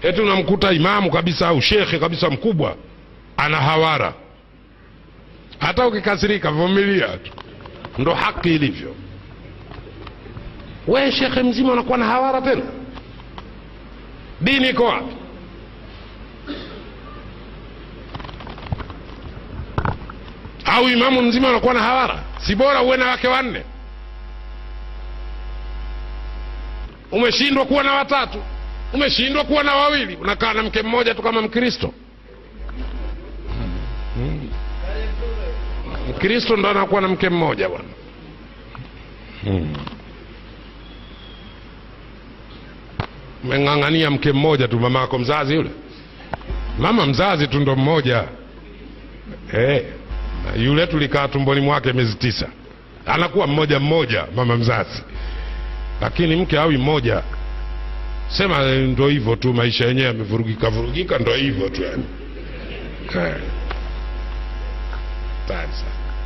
eti unamkuta imamu kabisa au shekhe kabisa mkubwa ana hawara hata ukikasirika vumilia tu ndo haki ilivyo we shekhe mzima unakuwa na hawara tena dini iko wapi au imamu mzima unakuwa na hawara si bora uwe na wake wanne umeshindwa kuwa na watatu umeshindwa kuwa na wawili unakaa na mke mmoja tu kama mkristo Hmm. mkristo ndo anakuwa na mke mmoja bwana Hmm. umeng'ang'ania mke mmoja tu mama yako mzazi yule mama mzazi tu ndo mmoja eh, na yule tulikaa tumboni mwake miezi tisa anakuwa mmoja mmoja mama mzazi lakini mke awi mmoja sema eh, ndo hivyo tu maisha yenyewe yamevurugika vurugika ndo hivyo tu yani Eh. Hatari sana